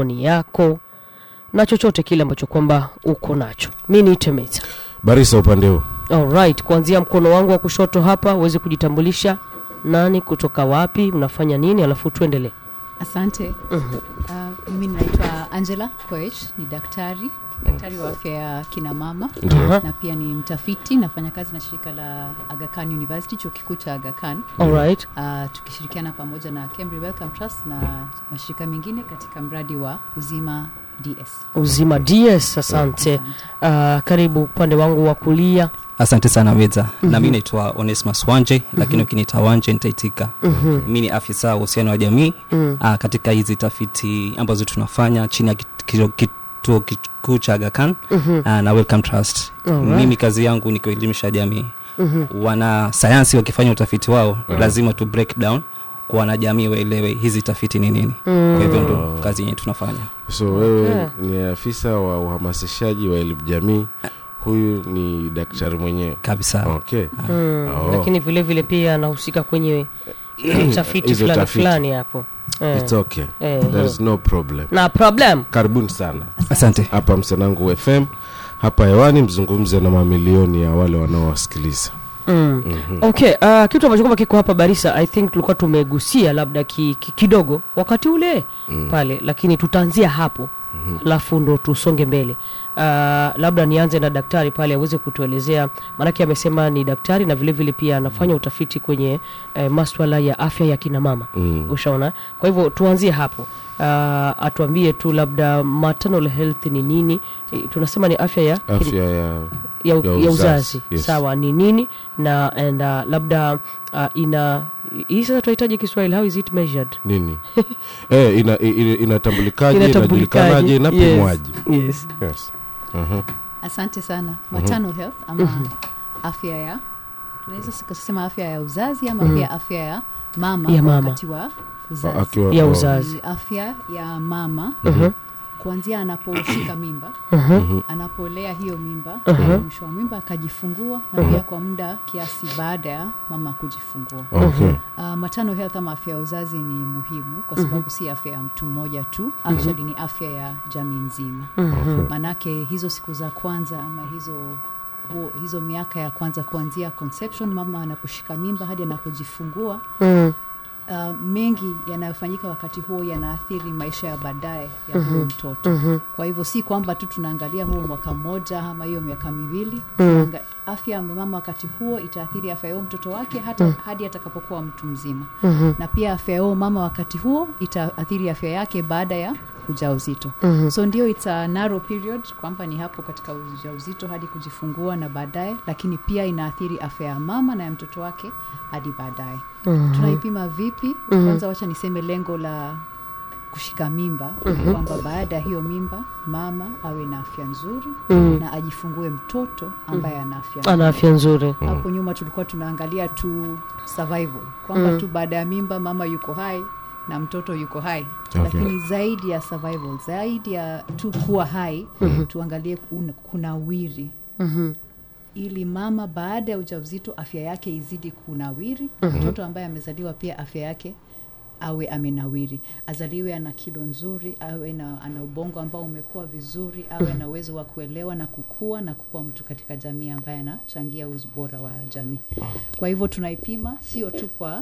maoni yako na chochote kile ambacho kwamba uko nacho mi niite meta barisa upande huu alright kuanzia mkono wangu wa kushoto hapa uweze kujitambulisha nani kutoka wapi unafanya nini alafu tuendelee asante uh, mimi ninaitwa angela koech ni daktari daktari wa afya ya kina mama Ndio. Aha. na pia ni mtafiti nafanya kazi na shirika la agakan university chuo kikuu cha agakan alright uh, tukishirikiana pamoja na Cambry Welcome Trust na mashirika mengine katika mradi wa uzima ds uzima ds asante uh, karibu upande wangu wa kulia asante sana weza mm-hmm. na mi naitwa onesmas wanje mm-hmm. lakini ukiniita wanje nitaitika Mhm. mi ni afisa wa uhusiano wa jamii Mm. uh, katika hizi tafiti ambazo tunafanya chini ya kit- kituo kituo kikuu cha agakan Mhm. uh, na welcome trust Alright. mimi kazi yangu ni kuelimisha jamii Mhm. wana sayansi wakifanya utafiti wao lazima tu break down kwa wanajamii waelewe hizi tafiti ni nini Mm. kwa hivyo ndo kazi yenye tunafanya so wewe Okay. ni afisa wa uhamasishaji wa elimu jamii huyu ni daktari mwenyewe kabisa okay Mm. Oh. lakini vile vile pia anahusika kwenye tafiti Hizo fulani tafiti. fulani hapo Eh, It's okay eh, there is no problem na problem karibuni sana asante hapa msanangu fm hapa hewani mzungumze na mamilioni ya wale wanaowasikiliza mm. okay uh, kitu ambacho kwamba kiko hapa barisa i think tulikuwa tumegusia labda ki, ki, kidogo wakati ule mm. pale lakini tutaanzia hapo alafu ndo tusonge mbele uh, labda nianze na daktari pale aweze kutuelezea maanake amesema ni daktari na vile vile pia anafanya utafiti kwenye eh, maswala ya afya ya kina mama Mm. ushaona kwa hivyo tuanzie hapo uh, atuambie tu labda maternal health ni nini Eh, tunasema ni afya ya afya ya ya, Ya ya uzazi, uzazi yes. sawa ni nini na and uh, labda uh, ina hii sasa tunahitaji kiswahili how is it measured nini eh, ina, ina, inatambulikaje Inatambulikaje? inajulikanaje inapimwaje yes. yes. uh-huh. asante sana maternal health ama afya ya tunaweza kusema afya ya uzazi ama pia afya ya mama Ya mama. wakati wa uzazi akiwa ya oh, uzazi Ni afya ya mama Mhm. kuanzia anaposhika mimba Mhm. anapolea hiyo mimba Mhm. mwisho wa mimba akajifungua na pia kwa muda kiasi baada ya mama kujifungua okay. Uh, maternal health ama afya ya uzazi ni muhimu kwa sababu si afya ya mtu mmoja tu actually ni afya ya jamii nzima Mhm. maanake hizo siku za kwanza ama hizo huo, hizo miaka ya kwanza kuanzia conception mama anaposhika mimba hadi anapojifungua Mm. uh, mengi yanayofanyika wakati huo yanaathiri maisha ya baadaye ya huo mtoto Mhm. kwa hivyo si kwamba tu tunaangalia huo mwaka mmoja ama hiyo miaka miwili Mm. Tunaanga- afya ya mama wakati huo itaathiri afya ya huo mtoto wake hata hadi atakapokuwa mtu mzima Mhm. na pia afya ya huo mama wakati huo itaathiri afya yake baada ya ujauzito Mhm. so ndio it's a narrow period kwamba ni hapo katika ujauzito hadi kujifungua na baadaye lakini pia inaathiri afya ya mama na ya mtoto wake hadi baadaye Mhm. tunaipima vipi kwanza wacha niseme lengo la kushika mimba kwamba baada ya hiyo mimba mama awe na afya nzuri Mm. na ajifungue mtoto ambaye ana afya ana afya nzuri hapo nyuma tulikuwa tunaangalia tu survival kwamba Mm. tu baada ya mimba mama yuko hai na mtoto yuko hai Okay. lakini zaidi ya survival zaidi ya tu kuwa hai tuangalie kun- kunawiri Mhm. ili mama baada ya ujauzito afya yake izidi kunawiri mtoto ambaye amezaliwa pia afya yake awe amenawiri azaliwe ana kilo nzuri awe na ana ubongo ambao umekuwa vizuri awe na uwezo wa kuelewa na kukua na kukuwa mtu katika jamii ambaye anachangia ubora wa jamii kwa hivyo tunaipima sio tu kwa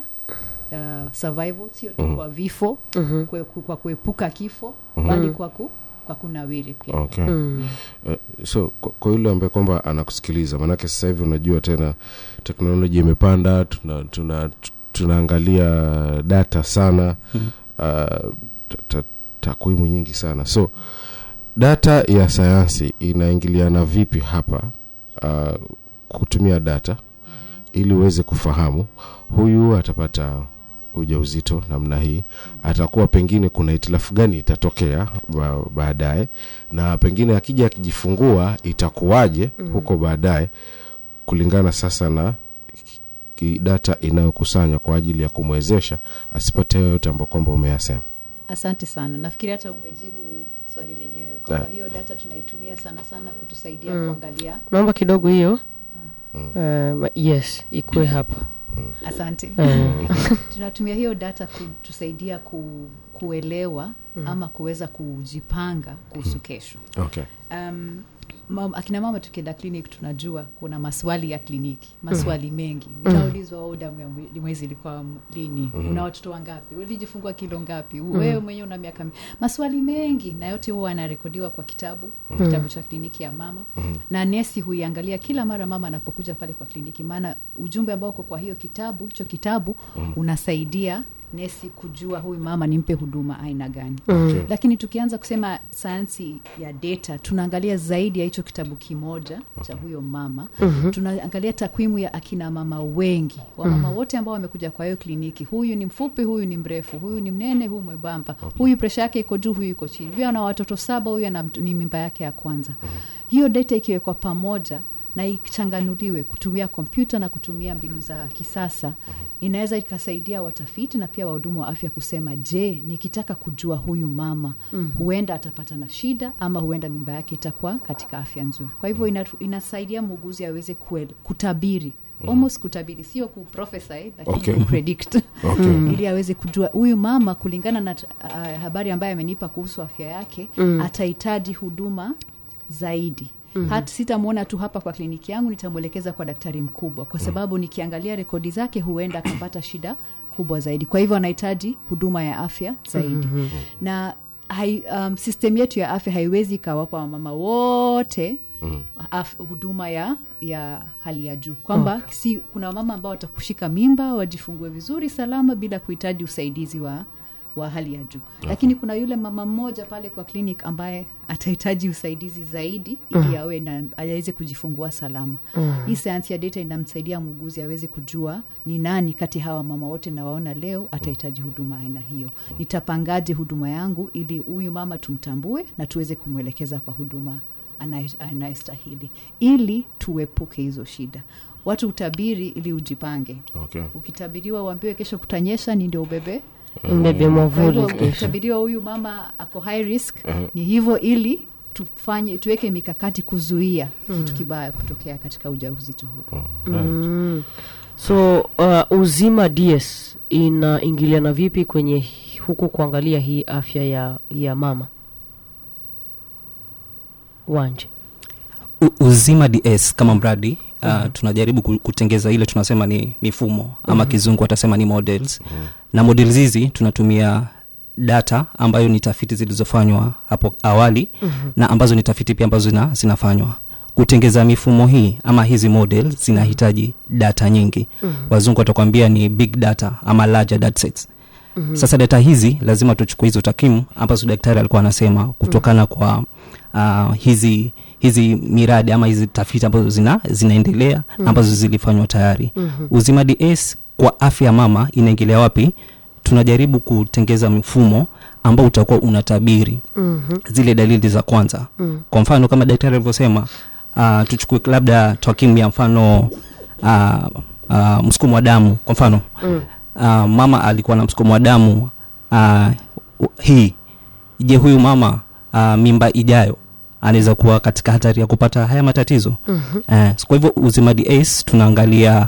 uh, survival sio tu kwa vifo kwe, kwa kuepuka kifo bali kwa, ku, kwa kunawiri pia okay. Eh, so kwa- kwa yule ambaye kwamba anakusikiliza maanake sasa hivi unajua tena teknoloji imepanda tuna, tuna, tu- tunaangalia data sana uh, ta- ta- takwimu nyingi sana so data ya sayansi inaingiliana vipi hapa uh, kutumia data ili uweze kufahamu huyu atapata ujauzito namna hii atakuwa pengine kuna hitilafu gani itatokea ba, baadaye na pengine akija akijifungua itakuwaje huko baadaye kulingana sasa na ki- data inayokusanywa kwa ajili ya kumwezesha asipate hayo yote ambayo kwamba umeyasema asante sana nafikiri hata umejibu swali lenyewe kwamba Ah. hiyo data tunaitumia sana sana kutusaidia kuangalia naomba kidogo hiyo uh, yes ikuwe hapa asante Eh. tunatumia hiyo data kutusaidia ku, kuelewa ama kuweza kujipanga kuhusu kesho okay um, mam, akina mama tukienda clinic tunajua kuna maswali ya kliniki maswali mengi utaulizwa mm. damu ya mwe- mwezi ilikuwa m- lini una watoto wangapi ulijifungua kilo ngapi wewe mwenyewe una miaka mi- maswali mengi na yote huwa anarekodiwa kwa kitabu kitabu cha kliniki ya mama na nesi huiangalia kila mara mama anapokuja pale kwa kliniki maana ujumbe ambao uko kwa hiyo kitabu hicho kitabu unasaidia nesi kujua huyu mama nimpe huduma aina gani Okay. lakini tukianza kusema sayansi ya data tunaangalia zaidi ya hicho kitabu kimoja cha huyo mama mm-hmm. tunaangalia takwimu ya akina mama wengi wamama mm-hmm. wote ambao wamekuja kwa hiyo kliniki huyu ni mfupi huyu ni mrefu huyu ni mnene huyu mwembamba okay. huyu presha yake iko juu huyu iko chini huyu ana watoto saba huyu ana mt- ni mimba yake ya kwanza mm-hmm. hiyo data ikiwekwa pamoja na ichanganuliwe kutumia kompyuta na kutumia mbinu za kisasa inaweza ikasaidia watafiti na pia wahudumu wa afya kusema je nikitaka kujua huyu mama mm. huenda atapata na shida ama huenda mimba yake itakuwa katika afya nzuri kwa hivyo inatu, inasaidia muuguzi aweze kuele, kutabiri almost kutabiri sio kuprofesy lakini Okay. kupredict Okay. ili aweze kujua huyu mama kulingana na uh, habari ambayo amenipa kuhusu afya yake mm. atahitaji huduma zaidi mm-hmm. hata sitamwona tu hapa kwa kliniki yangu nitamwelekeza kwa daktari mkubwa kwa sababu nikiangalia rekodi zake huenda akapata shida kubwa zaidi kwa hivyo anahitaji huduma ya afya zaidi mm-hmm. na hai, um, system yetu ya afya haiwezi ikawapa wamama wote mm. af, huduma ya ya hali ya juu kwamba okay. si kuna wamama ambao watakushika mimba wajifungue vizuri salama bila kuhitaji usaidizi wa wa hali ya juu okay. lakini kuna yule mama mmoja pale kwa clinic ambaye atahitaji usaidizi zaidi ili awe na aweze kujifungua salama mm. hii sayansi ya data inamsaidia muuguzi aweze kujua ni nani kati ya hawa mama wote nawaona leo atahitaji huduma aina hiyo nitapangaje huduma yangu ili huyu mama tumtambue na tuweze kumwelekeza kwa huduma anaye- anayestahili ili tuepuke hizo shida watu utabiri ili ujipange okay ukitabiriwa uambiwe kesho kutanyesha ni ndio ubebe mbebe kwa mwavuli hivyo kesho ukitabiriwa huyu mama ako high risk ni hivyo ili tufanye tuweke mikakati kuzuia kitu kibaya kutokea katika ujauzito huu mm. so uh, uzima ds inaingiliana vipi kwenye hi- huku kuangalia hii afya ya ya mama wanje U- uzima ds kama mradi uh, mm-hmm. tunajaribu ku- kutengeza ile tunasema ni mifumo ama mm-hmm. kizungu atasema ni models mm-hmm. na models hizi tunatumia data ambayo ni tafiti zilizofanywa hapo awali mm-hmm. na ambazo ni tafiti pia ambazo zina, zinafanywa kutengeza mifumo hii ama hizi model zinahitaji data nyingi mm-hmm. wazungu watakwambia ni big data ama larger datasets mm-hmm. sasa data hizi lazima tuchukue hizo takwimu ambazo daktari alikuwa anasema kutokana mm-hmm. kwa uh, hizi hizi miradi ama hizi tafiti ambazo zina, zinaendelea mm-hmm. ambazo zilifanywa tayari mm-hmm. uzima ds kwa afya ya mama inaingilia wapi tunajaribu kutengeza mfumo ambao utakuwa unatabiri mm-hmm. zile dalili za kwanza mm. kwa mfano kama daktari alivyosema uh, tuchukue labda takwimu ya mfano uh, uh, msukumo wa damu kwa mfano mm. uh, mama alikuwa na msukumo wa damu uh, hii je huyu mama uh, mimba ijayo anaweza kuwa katika hatari ya kupata haya matatizo mm-hmm. uh, kwa hivyo uzima ds tunaangalia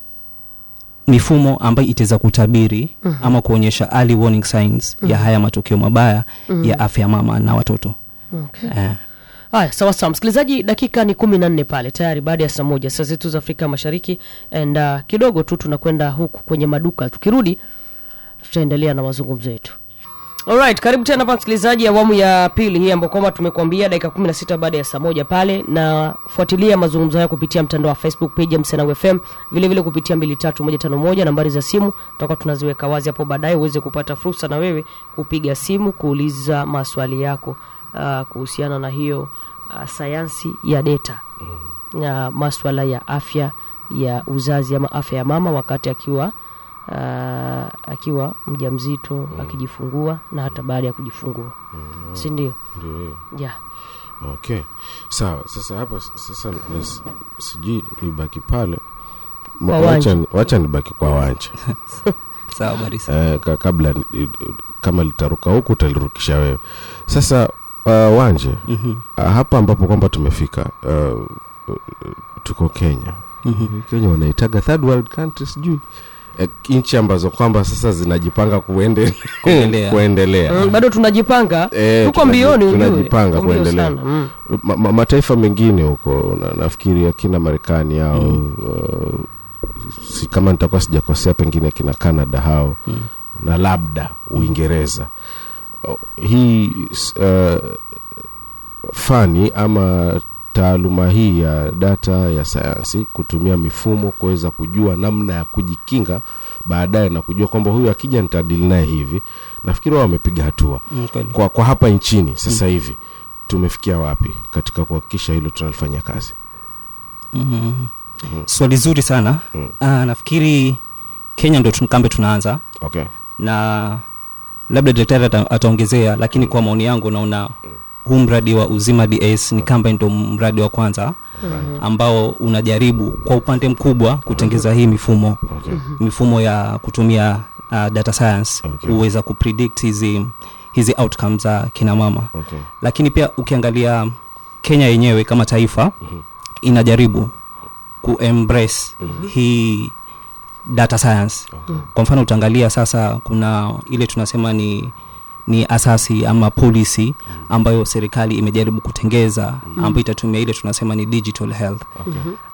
mifumo ambayo itaweza kutabiri mm-hmm. ama kuonyesha early warning signs mm-hmm. ya haya matokeo mabaya mm-hmm. ya afya ya mama na watoto okay. eh, haya sawa sawa msikilizaji dakika ni kumi na nne pale tayari baada ya saa moja saa zetu za afrika mashariki and uh, kidogo tu tunakwenda huku kwenye maduka tukirudi tutaendelea na mazungumzo yetu Alright, karibu tena hapa msikilizaji awamu ya pili hii ambayo kwamba tumekuambia dakika 16 baada ya saa moja pale na fuatilia mazungumzo haya kupitia mtandao wa facebook page ya msenau fm vile vile kupitia 23151 nambari za simu tutakuwa tunaziweka wazi hapo baadaye uweze kupata fursa na wewe kupiga simu kuuliza maswali yako uh, kuhusiana na hiyo uh, sayansi ya data na maswala ya afya ya uzazi ama afya ya mama wakati akiwa uh, akiwa mja mzito mm. akijifungua na hata baada ya kujifungua mm. si ndio ndio hiyo yeah. okay sawa sasa hapa s- sasa nas- sijui nibaki pale Ma- Kwa wacha, Wanja. ni- wacha nibaki kwa wanja sawa barisa eh, ka, kabla ni- kama litaruka huku utalirukisha wewe sasa uh, wanje mm-hmm. uh, hapa ambapo kwamba tumefika uh, uh, tuko kenya Mm-hmm. kenya wanaitaga third world country sijui eh, nchi ambazo kwamba sasa zinajipanga kuende, Kuendelea. kuendelea mm, bado tunajipanga Eh, tuko tunaji- mbioni ujue. tunajipanga Tuko mbio kuendelea. sana, mm. ma, ma, mataifa mengine huko na, nafikiri akina marekani au mm. uh, si kama nitakuwa sijakosea pengine kina canada hao mm. na labda uingereza uh, hii s- uh, fani ama taaluma hii ya data ya sayansi kutumia mifumo kuweza kujua namna ya kujikinga baadaye na kujua kwamba huyu akija nitadili naye hivi nafikiri wao wamepiga hatua Mm, kweli. kwa, kwa hapa nchini sasa hivi tumefikia wapi katika kuhakikisha hilo tunalifanya kazi mm. swali zuri sana Mm. Ah, nafikiri kenya ndo tun- kambe tunaanza okay na labda daktari ata, ataongezea lakini kwa maoni yangu naona huu mradi wa uzima ds ni kamba ndo mradi wa kwanza ambao unajaribu kwa upande mkubwa kutengeza hii mifumo okay mifumo ya kutumia uh, data science Okay. huweza kupredict hizi hizi outcomes za kina mama okay lakini pia ukiangalia kenya yenyewe kama taifa Mhm. inajaribu kuembrace hii data science okay kwa mfano utaangalia sasa kuna ile tunasema ni ni asasi ama policy ambayo serikali imejaribu kutengeza ambayo itatumia ile tunasema ni digital health okay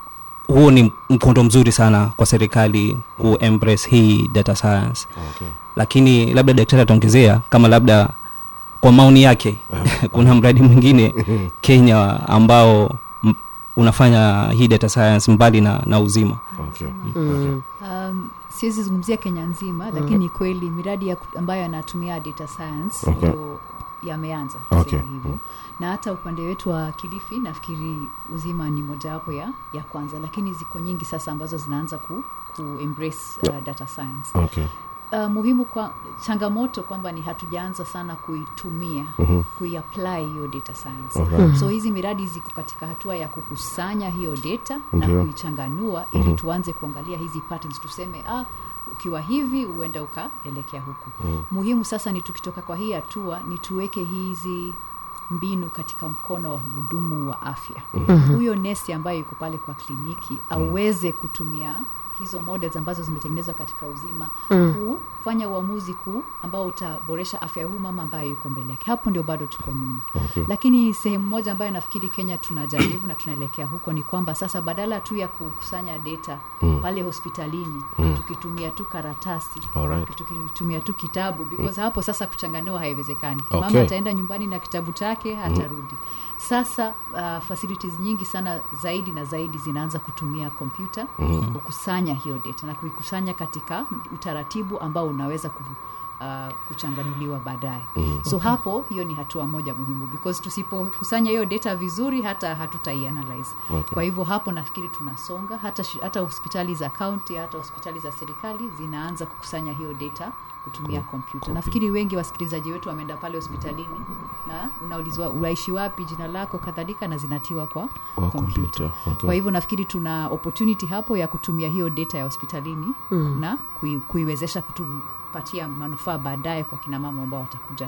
huo ni mkondo mzuri sana kwa serikali kuembrace hii data science okay lakini labda daktari ataongezea kama labda kwa maoni yake kuna mradi mwingine kenya ambao m- unafanya hii data science mbali na, na uzima okay Mm. um, siwezi zungumzia kenya nzima mm. lakini kweli miradi ya, ku- ambayo yanatumia data science Okay. ndo yameanza Okay. kusema hivyo na hata upande wetu wa kilifi nafikiri uzima ni mojawapo ya, ya kwanza lakini ziko nyingi sasa ambazo zinaanza ku, ku embrace uh, data science okay uh, muhimu kwa changamoto kwamba ni hatujaanza sana kuitumia Mhm. kuiapply hiyo data science Alright. so hizi miradi ziko katika hatua ya kukusanya hiyo data Ndio. na kuichanganua ili tuanze kuangalia hizi patterns tuseme ah, ukiwa hivi huenda ukaelekea huku muhimu sasa ni tukitoka kwa hii hatua ni tuweke hizi mbinu katika mkono wa hudumu wa afya huyo nesi ambaye yuko pale kwa kliniki aweze kutumia hizo models ambazo zimetengenezwa katika uzima kufanya uamuzi kuu ambao utaboresha afya ya huu mama ambaye yuko mbele yake hapo ndio bado tuko nyuma okay lakini sehemu moja ambayo nafikiri kenya tunajaribu na tunaelekea huko ni kwamba sasa badala tu ya kukusanya data Mm. pale hospitalini tukitumia tu karatasi Alright. tukitumia tu kitabu because hapo sasa kuchanganua haiwezekani Okay. mama ataenda nyumbani na kitabu chake hatarudi sasa uh, facilities nyingi sana zaidi na zaidi zinaanza kutumia kompyuta kukusanya hiyo data na kuikusanya katika utaratibu ambao unaweza ku, uh, kuchanganuliwa baadaye so hapo hiyo ni hatua moja muhimu because tusipokusanya hiyo data vizuri hata hatutaianalyze Okay. kwa hivyo hapo nafikiri tunasonga hata, shi- hata hospitali za kaunti hata hospitali za serikali zinaanza kukusanya hiyo data kutumia kompyuta nafikiri wengi wasikilizaji wetu wameenda pale hospitalini na unaulizwa unaishi wapi jina lako kadhalika na zinatiwa kwa Wa kompyuta kompyuta okay kwa hivyo nafikiri tuna opportunity hapo ya kutumia hiyo data ya hospitalini mm. na kui, kuiwezesha kutupatia manufaa baadaye kwa kina mama ambao watakuja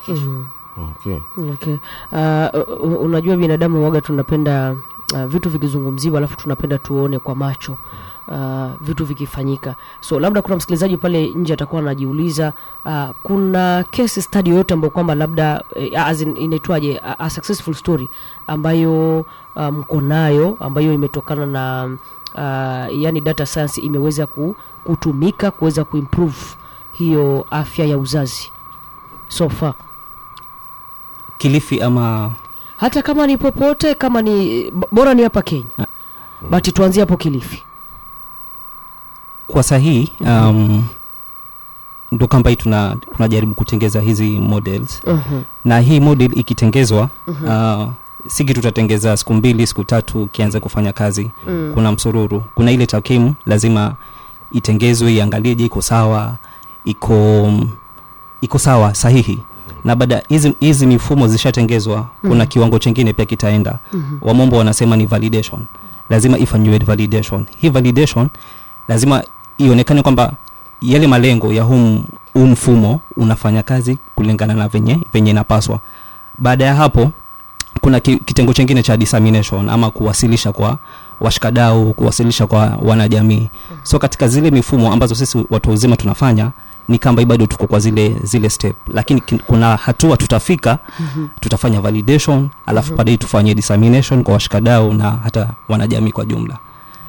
okay okay. uh, unajua binadamu waga tunapenda uh, vitu vikizungumziwa alafu tunapenda tuone kwa macho uh, vitu vikifanyika so labda kuna msikilizaji pale nje atakuwa anajiuliza uh, kuna case study yoyote ambayo kwamba labda uh, as in, inaitwaje a, a successful story ambayo uh, mko nayo ambayo imetokana na uh, yani data science imeweza ku, kutumika kuweza kuimprove hiyo afya ya uzazi so far kilifi ama hata kama ni popote kama ni b- bora ni hapa kenya Ah. bati tuanzie hapo kilifi kwa sahii um, ndo kamba hii tuna tunajaribu kutengeza hizi models Mhm. na hii model ikitengezwa uh, si kitu tutatengeza siku mbili siku tatu ukianza kufanya kazi Mm. kuna msururu kuna ile takimu lazima itengezwe iangalie je iko sawa iko iko sawa sahihi na baada hizi hizi mifumo zishatengezwa kuna kiwango chingine pia kitaenda wamombo wanasema ni validation lazima ifanyiwe validation hii validation lazima ionekane kwamba yale malengo ya huu huu mfumo unafanya kazi kulingana na venye venye inapaswa baada ya hapo kuna ki, kitengo chingine cha dissemination ama kuwasilisha kwa washikadau kuwasilisha kwa wanajamii so katika zile mifumo ambazo sisi watu wazima tunafanya ni kamba bado tuko kwa zile zile step lakini kin- kuna hatua tutafika mm-hmm. tutafanya validation alafu mm-hmm. baadaye tufanye dissemination kwa washikadau na hata wanajamii kwa jumla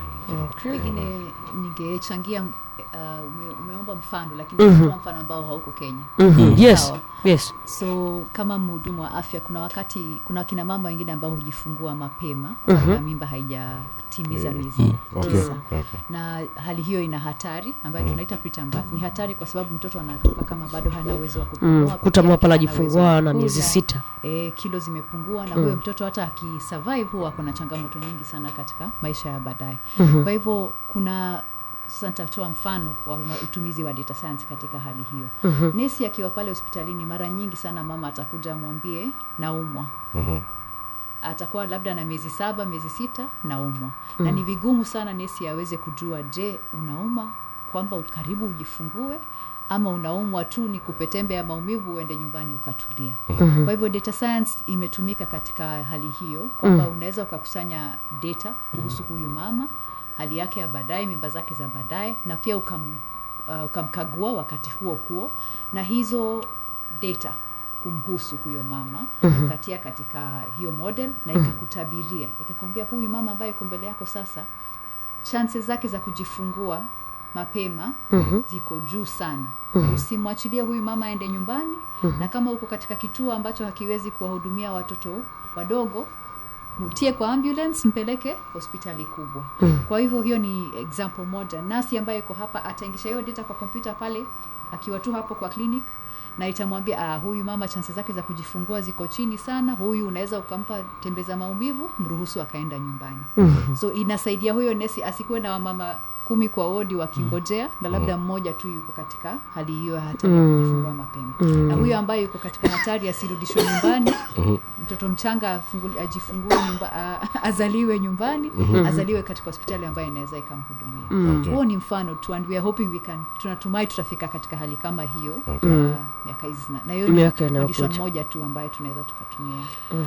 pengine ningechangia uh, ume, umeomba mfano lakini mm mfano ambao hauko kenya Mhm. yes Sawa. yes so kama mhudumu wa afya kuna wakati kuna wakina mama wengine ambao hujifungua mapema kabla mimba haijatimiza miezi okay. tisa Okay. na hali hiyo ina hatari ambayo tunaita preterm birth. ni hatari kwa sababu mtoto anatoka kama bado hana uwezo wa kupumua mm. peke kuta yake, mwapa hana uwezo najifungua wa na miezi kula. sita e, kilo zimepungua na huyo mtoto hata akisurvive huwa kuna changamoto nyingi sana katika maisha ya baadaye Mhm. kwa hivyo kuna sasa nitatoa mfano wa ma- utumizi wa data science katika hali hiyo Mhm. nesi akiwa pale hospitalini mara nyingi sana mama atakuja amwambie naumwa Mhm. atakuwa labda na miezi saba miezi sita naumwa mm. na ni vigumu sana nesi aweze kujua je unauma kwamba karibu ujifungue ama unaumwa tu ni kupetembe ya maumivu uende nyumbani ukatulia mm-hmm. kwa hivyo data science imetumika katika hali hiyo kwamba mm. unaweza ukakusanya data kuhusu huyu mama hali yake ya baadaye mimba zake za baadaye na pia ukam, uh, ukamkagua wakati huo huo na hizo data kumhusu huyo mama mm-hmm. ukatia katika hiyo model na ikakutabiria ikakwambia huyu mama ambaye iko mbele yako sasa chances zake za kujifungua mapema mm-hmm. ziko juu sana mm-hmm. usimwachilie huyu mama aende nyumbani mm-hmm. na kama uko katika kituo ambacho hakiwezi kuwahudumia watoto wadogo mtie kwa ambulance mpeleke hospitali kubwa mm. kwa hivyo hiyo ni example moja nasi ambaye iko hapa ataingisha hiyo data kwa kompyuta pale akiwa tu hapo kwa clinic na itamwambia ah, huyu mama chansi zake za kujifungua ziko chini sana huyu unaweza ukampa tembeza maumivu mruhusu akaenda nyumbani mm-hmm. so inasaidia huyo nesi asikuwe na wamama kumi kwa wodi wakingojea na labda mmoja tu yuko katika hali hiyo ya hatari ya kujifungua mapema na huyo ambaye yuko katika hatari asirudishwe nyumbani mtoto mchanga afunguli- ajifungue nyumba, a, azaliwe nyumbani azaliwe katika hospitali ambayo inaweza ikamhudumia Okay. huo ni mfano tu and we are hoping we can tunatumai tutafika katika hali kama hiyo Okay. uh, miaka hizi zina- na hiyo ni Miaka inayokuja. condition moja tu ambayo tunaweza tukatumia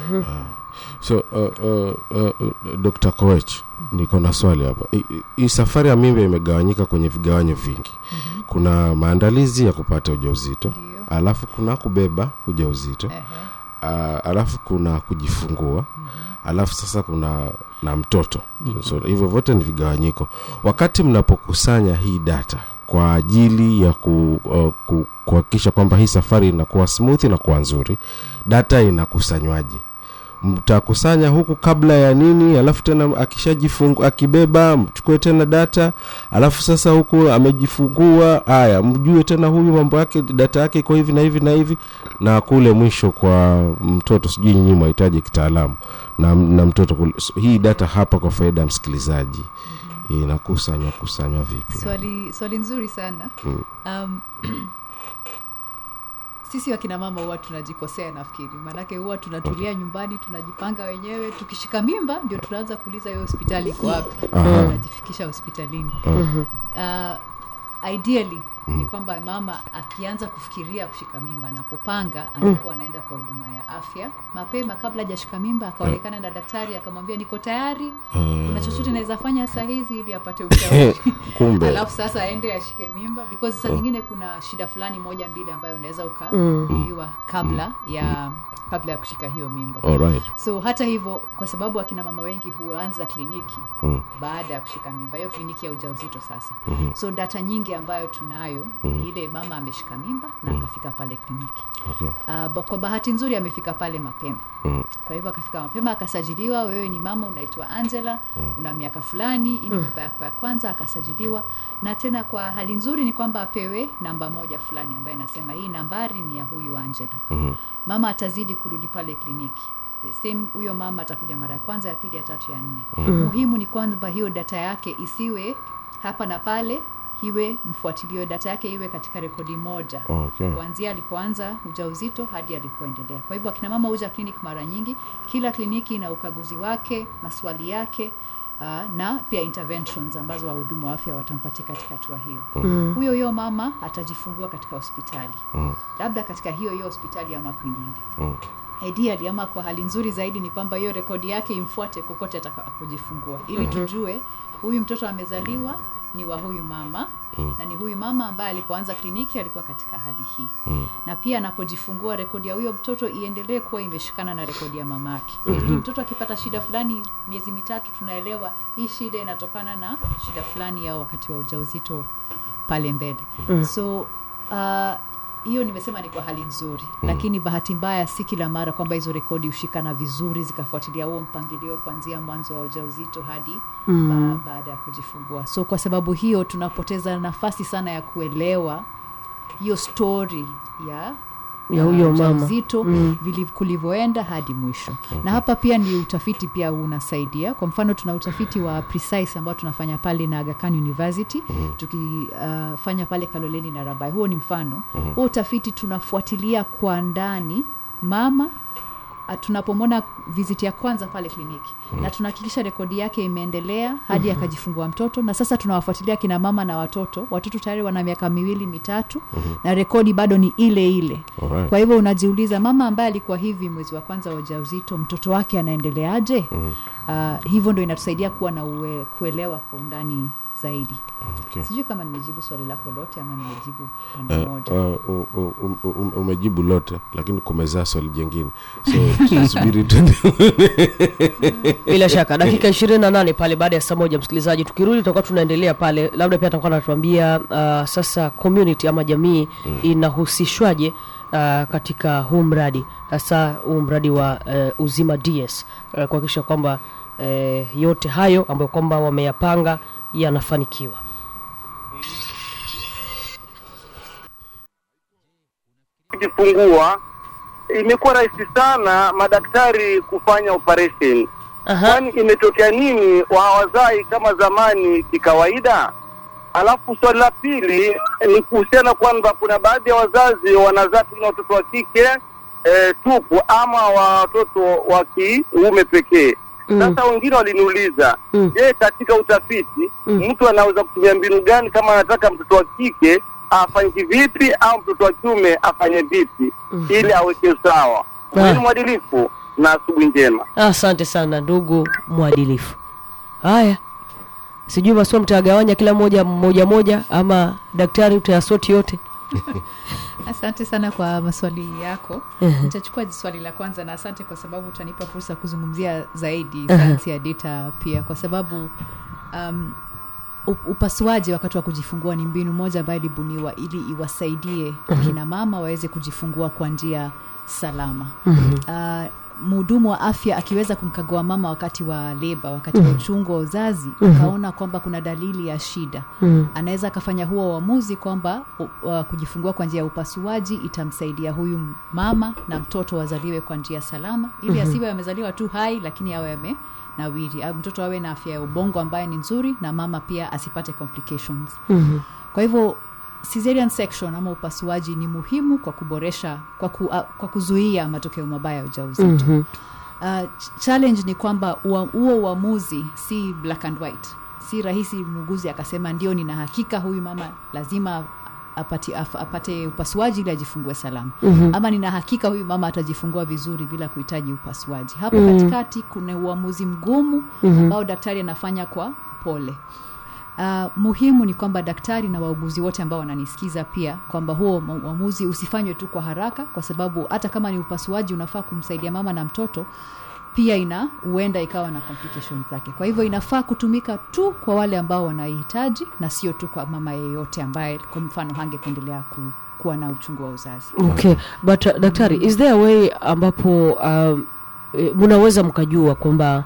so uh, uh, uh, dr koech niko na swali hapa I- i- hii safari ya mimba imegawanyika kwenye vigawanyo vingi mm-hmm. kuna maandalizi ya kupata ujauzito Ndio. alafu kuna kubeba ujauzito Ehe. uh, alafu kuna kujifungua alafu sasa kuna na mtoto so hivyo vyote ni vigawanyiko wakati mnapokusanya hii data kwa ajili ya ku, uh, ku, kuhakikisha kwamba hii safari inakuwa smooth na kuwa nzuri data inakusanywaje mtakusanya huku kabla ya nini alafu tena akishajifungu akibeba mchukue tena data alafu sasa huku amejifungua haya mjue tena huyu mambo yake data yake iko hivi na hivi na hivi na kule mwisho kwa mtoto sijui nyinyi mwahitaji kitaalamu na, na mtoto kule. So, hii data hapa kwa faida ya msikilizaji inakusanywa kusanywa vipi swali swali nzuri sana um, sisi wakina mama huwa tunajikosea nafikiri maanake huwa tunatulia nyumbani tunajipanga wenyewe tukishika mimba ndio tunaanza kuuliza hiyo hospitali iko wapi Aha. tunajifikisha hospitalini uh, ideally ni kwamba mama akianza kufikiria kushika mimba anapopanga angekuwa anaenda kwa huduma ya afya mapema kabla hajashika mimba akaonekana na daktari akamwambia niko tayari kuna chochote naweza fanya saa hizi ili apate ushauri kumbe alafu sasa aende ashike mimba because saa nyingine kuna shida fulani moja mbili ambayo unaweza ukaguliwa kabla ya kabla ya kushika hiyo mimba alright so hata hivyo kwa sababu akina mama wengi huanza kliniki Mm. baada ya kushika mimba hiyo kliniki ya ujauzito sasa mm-hmm. so data nyingi ambayo tunayo mm-hmm. ile mama ameshika mimba na akafika pale kliniki okay. uh, ba- kwa bahati nzuri amefika pale mapema Mm. kwa hivyo akafika mapema akasajiliwa wewe ni mama unaitwa angela mm. una miaka fulani hii ni mimba yako ya kwanza akasajiliwa na tena kwa hali nzuri ni kwamba apewe namba moja fulani ambayo inasema hii nambari ni ya huyu angela Mhm. mama atazidi kurudi pale kliniki The same huyo mama atakuja mara ya kwanza ya pili ya tatu ya nne mm. muhimu ni kwamba hiyo data yake isiwe hapa na pale iwe mfuatilio data yake iwe katika rekodi moja Okay. kuanzia alipoanza ujauzito hadi alipoendelea kwa hivyo akina mama huja clinic mara nyingi kila kliniki na ukaguzi wake maswali yake uh, na pia interventions ambazo wahudumu wa afya watampatia katika hatua hiyo mm. huyo huyo mama atajifungua katika hospitali Mm. labda katika hiyo hiyo hospitali ama kwingine Mm. ideally ama kwa hali nzuri zaidi ni kwamba hiyo rekodi yake imfuate kokote atakapojifungua ili tujue huyu mtoto amezaliwa ni wa huyu mama mm. na ni huyu mama ambaye alipoanza kliniki alikuwa katika hali hii mm. na pia anapojifungua rekodi ya huyo mtoto iendelee kuwa imeshikana na rekodi ya mama yake mm-hmm. mtoto akipata shida fulani miezi mitatu tunaelewa hii shida inatokana na shida fulani ya wakati wa ujauzito pale mbele mm. so uh, hiyo nimesema ni kwa hali nzuri mm. lakini bahati mbaya si kila mara kwamba hizo rekodi hushikana vizuri zikafuatilia huo mpangilio kuanzia mwanzo wa ujauzito hadi mm. ba, baada ya kujifungua so kwa sababu hiyo tunapoteza nafasi sana ya kuelewa hiyo story ya Ya huyo mama. ujauzito mm. kulivyoenda hadi mwisho na hapa pia ni utafiti pia unasaidia kwa mfano tuna utafiti wa precise ambao tunafanya pale na Aga Khan university mm. tukifanya uh, pale kaloleni na rabai huo ni mfano mm. huo utafiti tunafuatilia kwa ndani mama uh, tunapomwona viziti ya kwanza pale kliniki mm. na tunahakikisha rekodi yake imeendelea hadi mm-hmm. akajifungua mtoto na sasa tunawafuatilia kina mama na watoto watoto tayari wana miaka miwili mitatu mm-hmm. na rekodi bado ni ile ile Alright. kwa hivyo unajiuliza mama ambaye alikuwa hivi mwezi wa kwanza wa ujauzito mtoto wake anaendeleaje mm. uh, hivyo ndo inatusaidia kuwa na uwe, kuelewa kwa undani zaidi Okay. sijui kama nimejibu swali lako lote ama nimejibu pande Eh, moja uh, u- u- u- u- umejibu lote lakini kumezaa swali jengine so tusubiri tuende bila shaka dakika ishirini na nane pale baada ya saa moja msikilizaji tukirudi tutakuwa tunaendelea pale labda pia atakuwa anatuambia uh, sasa community ama jamii mm. inahusishwaje uh, katika huu mradi hasa huu mradi wa uh, uzima ds uh, kuhakikisha kwamba uh, yote hayo ambayo kwamba wameyapanga yanafanikiwa kujifungua imekuwa rahisi sana madaktari kufanya operation Aha. kwani imetokea nini hawazai kama zamani kikawaida alafu swali la pili ni kuhusiana kwamba kuna baadhi ya wazazi wanazaa pengine watoto wa kike e, tupu ama watoto wa kiume pekee sasa wengine waliniuliza Mm. je katika utafiti mtu anaweza kutumia mbinu gani kama anataka mtoto wa kike afanye vipi au mtoto wa kiume afanye vipi ili aweke sawa Ah. ni mwadilifu na asubuhi njema asante sana ndugu mwadilifu haya sijui maswali mtayagawanya kila moja moja moja ama daktari utayasoti yote asante sana kwa maswali yako Mhm. nitachukua swali la kwanza na asante kwa sababu utanipa fursa ya kuzungumzia zaidi sayansi ya data pia kwa sababu um, u- upasuaji wakati wa kujifungua ni mbinu moja ambayo ilibuniwa ili iwasaidie kina mama waweze kujifungua kwa njia salama uh, mhudumu wa afya akiweza kumkagua mama wakati wa leba wakati wa uchungu wa uzazi akaona kwamba kuna dalili ya shida anaweza akafanya huo uamuzi kwamba u- uh, kujifungua kwa njia ya upasuaji itamsaidia huyu mama na mtoto wazaliwe kwa njia salama ili asiwe amezaliwa tu hai lakini awe ame nawiri au mtoto awe na afya ya ubongo ambaye ni nzuri na mama pia asipate complications kwa hivyo caesarean section ama upasuaji ni muhimu kwa kuboresha kwa, ku, uh, kwa kuzuia matokeo mabaya ya ujauzito mm-hmm. uh, ch- challenge ni kwamba ua- huo uamuzi si black and white si rahisi muuguzi akasema ndio nina hakika huyu mama lazima apati, af, apate upasuaji ili ajifungue salama mm-hmm. ama nina hakika huyu mama atajifungua vizuri bila kuhitaji upasuaji hapo mm-hmm. katikati kuna uamuzi mgumu mm-hmm. ambao daktari anafanya kwa pole Uh, muhimu ni kwamba daktari na wauguzi wote ambao wananisikiza pia kwamba huo mu- uamuzi usifanywe tu kwa haraka kwa sababu hata kama ni upasuaji unafaa kumsaidia mama na mtoto pia ina huenda ikawa na complications zake kwa hivyo inafaa kutumika tu kwa wale ambao wanaihitaji na sio tu kwa mama yeyote ambaye kwa mfano hangekuendelea ku, kuwa na uchungu wa uzazi okay but uh, daktari is there a way ambapo um, eh, mnaweza mkajua kwamba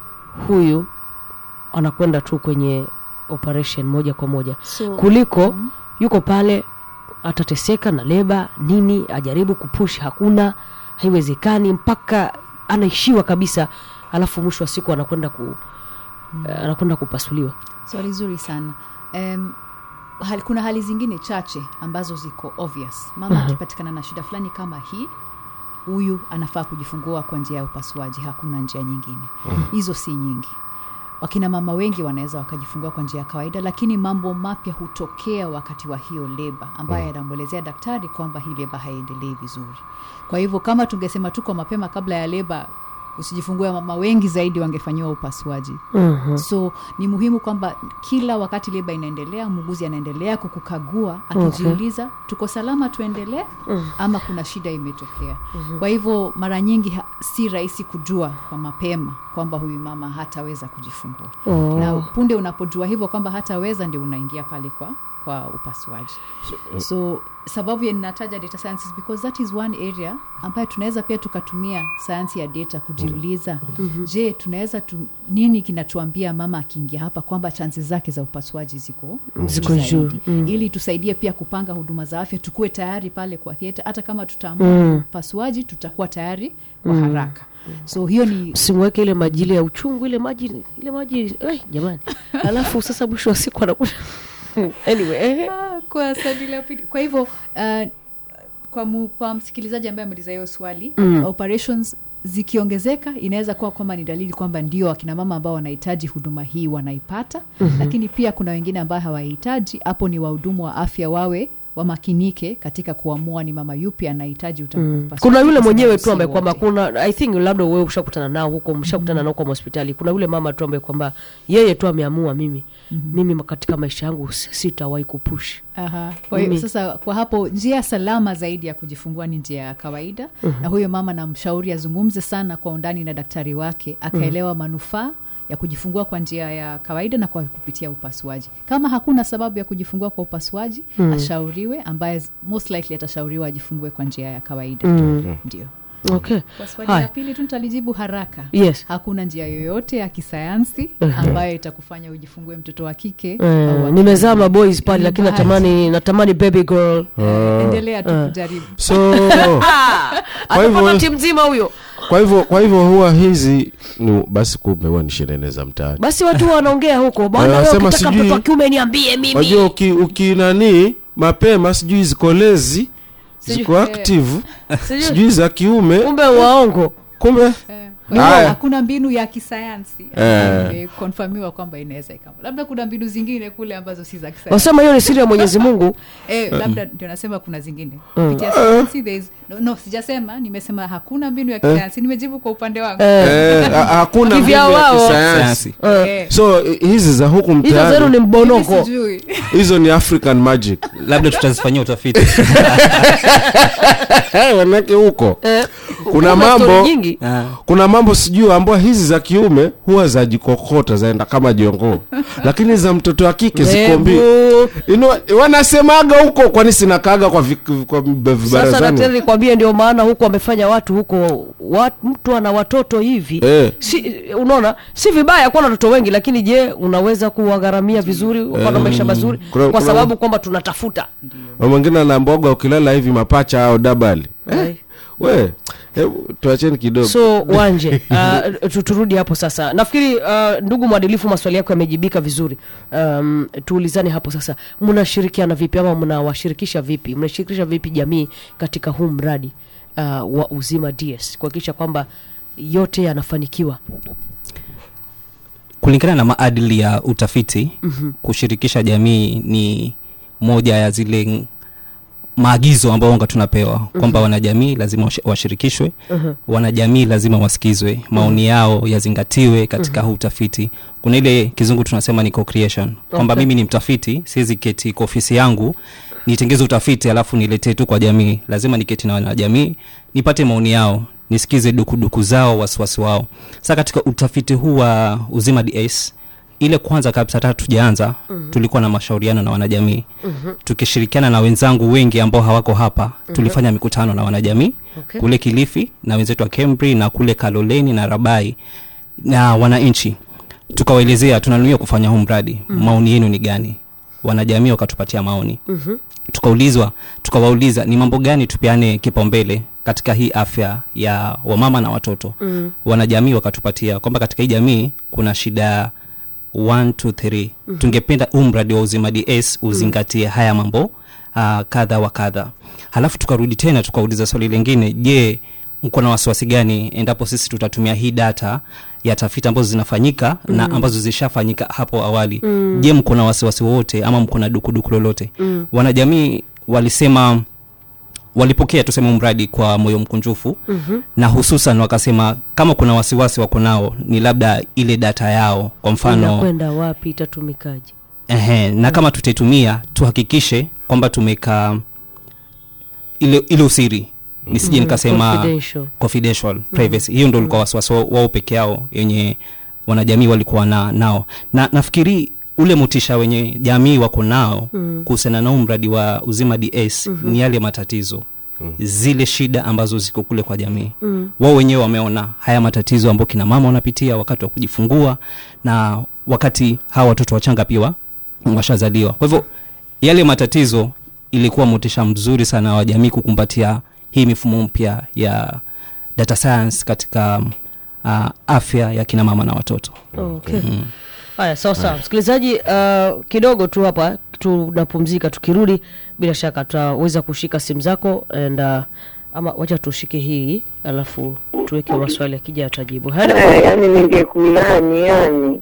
huyu anakwenda tu kwenye operation moja kwa moja So, kuliko mm-hmm. yuko pale atateseka na leba nini ajaribu kupush hakuna haiwezekani mpaka anaishiwa kabisa alafu mwisho wa siku anakwenda ku mm. anakwenda kupasuliwa swali zuri sana um, hali, kuna hali zingine chache ambazo ziko obvious mama akipatikana na shida fulani kama hii huyu anafaa kujifungua kwa njia ya upasuaji hakuna njia nyingine hizo si nyingi wakina mama wengi wanaweza wakajifungua kwa njia ya kawaida lakini mambo mapya hutokea wakati wa hiyo leba ambayo yanamwelezea daktari kwamba hii leba haiendelei vizuri kwa hivyo kama tungesema tuko mapema kabla ya leba usijifungue mama wengi zaidi wangefanyiwa upasuaji Mhm. so ni muhimu kwamba kila wakati leba inaendelea muuguzi anaendelea kukukagua akijiuliza tuko salama tuendelee ama kuna shida imetokea kwa hivyo mara nyingi ha- si rahisi kujua kwa mapema kwamba huyu mama hataweza kujifungua Oh. na punde unapojua hivyo kwamba hataweza ndio unaingia pale kwa kwa upasuaji so sababu ya ninataja data sciences because that is one area ambayo tunaweza pia tukatumia sayansi ya data kujiuliza mm-hmm. je tunaweza tu, nini kinatuambia mama akiingia hapa kwamba chances zake za upasuaji ziko Ziko zaidi. juu. Mm. ili tusaidie pia kupanga huduma za afya tukuwe tayari pale kwa theatre hata kama tutaamua Mm. upasuaji tutakuwa tayari kwa haraka so hiyo ni simweke ile maji ile ya uchungu ile maji ile maji eh, jamani alafu sasa mwisho wa siku anakuta anyway eh. Ah, kwa swali la pili kwa hivyo uh, kwa, mu, kwa msikilizaji ambaye ameuliza hiyo swali mm. operations zikiongezeka inaweza kuwa kwamba ni dalili kwamba ndio akina mama ambao wanahitaji huduma hii wanaipata mm-hmm. lakini pia kuna wengine ambao hawahitaji hapo ni wahudumu wa afya wawe wamakinike katika kuamua ni mama yupi anahitaji uta- upasuaji, kuna yule kwa mwenyewe sababu tu ambaye si kwamba wote. kuna i think labda wewe ushakutana nao huko mshakutana nao kwa hospitali kuna yule mama tu ambaye kwamba yeye tu ameamua mimi mimi katika maisha yangu s- sitawahi kupush Aha. Kwa hiyo Mimi- sasa kwa hapo njia salama zaidi ya kujifungua ni njia ya kawaida na huyo mama namshauri azungumze sana kwa undani na daktari wake akaelewa manufaa ya kujifungua kwa njia ya kawaida na kwa kupitia upasuaji kama hakuna sababu ya kujifungua kwa upasuaji ashauriwe ambaye z- most likely atashauriwa ajifungue kwa njia ya kawaida ndio okay kwa swali la haya pili tu nitalijibu haraka yes hakuna njia yoyote ya kisayansi ambayo itakufanya ujifungue mtoto wa kike Eh, au wa nimezaa kiume. maboys pale Ni lakini bahati. natamani natamani baby girl Eh, endelea tu kujaribu so kwa hivyo atapata timu mzima huyo kwa hivyo kwa hivyo huwa hizi ni basi kumbe huwa ni shenene za mtaani basi watu wanaongea huko bwana wewe Wanasema ukitaka sijui- mtoto wa kiume niambie mimi wajua uki, ukinanii mapema sijui ziko lezi Sijui- ziko eh. active Sijui- sijui za kiume kumbe waongo kumbe Eh, kwa hivyo Haya. hakuna mbinu ya kisayansi Eh. imekonfamiwa kwamba inaweza ikama labda kuna mbinu zingine kule ambazo si za kisayansi wasema hiyo ni siri ya mwenyezi mungu eh, labda ndio nasema kuna zingine kupitia sayansi there is- no, no sijasema nimesema hakuna mbinu ya kisayansi nimejibu kwa upande wangu eh, ha- hakuna mbinu Kivyao ya wao. kisayansi Sayansi. Eh, so i- hizi za huku hizo zenu mtaani ni mimi mbonoko sijui. hizo ni african magic labda tutazifanyia utafiti manake huko Eh, kuna kuna story mambo nyingi Ah. kuna mambo sijui ambao hizi za kiume huwa zajikokota zaenda kama jongoo lakini za mtoto wa kike ziko mbii Hebu. Inu- wanasemaga huko kwani sinakaga kwa, vi, kwa sasa vibarazani nataka nikwambie ndio maana huko wamefanya watu huko wat, mtu ana watoto hivi Eh. si, unaona si vibaya kuwa na watoto wengi lakini je unaweza kuwagharamia vizuri ukawa na maisha mazuri Kuna- kwa kuna- sababu kwamba tunatafuta Na mwingine anaambiwaga ukilala hivi mapacha au dabali Eh. we hebu tuacheni kidogo so wanje uh, tu- turudi hapo sasa nafikiri uh, ndugu mwadilifu maswali yako yamejibika vizuri um, tuulizane hapo sasa mnashirikiana vipi ama mnawashirikisha vipi mnashirikisha vipi jamii katika huu mradi uh, wa uzima ds kuhakikisha kwamba yote yanafanikiwa kulingana na maadili ya utafiti mm-hmm. kushirikisha jamii ni moja ya zile maagizo ambayo wanga tunapewa kwamba mm-hmm. wanajamii lazima washi- washirikishwe mm-hmm. wanajamii lazima wasikizwe maoni yao yazingatiwe katika mm-hmm. huu utafiti kuna ile kizungu tunasema ni co-creation kwamba Okay. mimi ni mtafiti siwezi keti kwa ofisi yangu nitengeze utafiti alafu niletee tu kwa jamii lazima niketi na wanajamii nipate maoni yao nisikize dukuduku zao wasiwasi wao sasa katika utafiti huu wa uzima ds ile kwanza kabisa hata tujaanza mm-hmm. tulikuwa na mashauriano na wanajamii mm-hmm. tukishirikiana na wenzangu wengi ambao hawako hapa mm-hmm. tulifanya mikutano na wanajamii Okay. kule kilifi na wenzetu wa cambry na kule kaloleni na rabai na wananchi tukawaelezea tunanuia kufanya huu mradi mm-hmm. maoni yenu ni gani wanajamii wakatupatia maoni mm-hmm. tukaulizwa tukawauliza ni mambo gani tupeane kipaumbele katika hii afya ya wamama na watoto mm-hmm. wanajamii wakatupatia kwamba katika hii jamii kuna shida 1 2 3 mm-hmm. tungependa huu mradi wa uzima ds uzingatie mm-hmm. haya mambo uh, kadha wa kadha halafu tukarudi tena tukauliza swali lingine je mko na wasiwasi gani endapo sisi tutatumia hii data ya tafiti ambazo zinafanyika mm. na ambazo zishafanyika hapo awali mm. je mko na wasiwasi wowote ama mko na dukuduku lolote mm. wanajamii walisema walipokea tuseme mradi kwa moyo mkunjufu mm-hmm. na hususan wakasema kama kuna wasiwasi wako nao ni labda ile data yao kwa mfano inakwenda wapi itatumikaje Ehe, na kama tutaitumia tuhakikishe kwamba tumeka ile, ile usiri nisije nikasema Confidential. confidential privacy hiyo ndo ulikuwa wasiwasi wao- wao peke yao yenye wanajamii walikuwa na, nao na nafikiri ule motisha wenye jamii wako nao mm. kuhusiana nao mradi wa uzima ds mm-hmm. ni yale matatizo mm. zile shida ambazo ziko kule kwa jamii mm. wao wenyewe wameona haya matatizo ambao kina mama wanapitia wakati wa kujifungua na wakati hawa watoto wachanga pia wa- washazaliwa kwa hivyo yale matatizo ilikuwa motisha mzuri sana wa jamii kukumbatia hii mifumo mpya ya data science katika uh, afya ya kina mama na watoto okay. haya sawa sawa msikilizaji uh, kidogo tu hapa tunapumzika tukirudi bila shaka tutaweza kushika simu zako and uh, ama wacha tushike hii alafu tuweke maswali akija atajibu halo Eh, yani ningekulani yani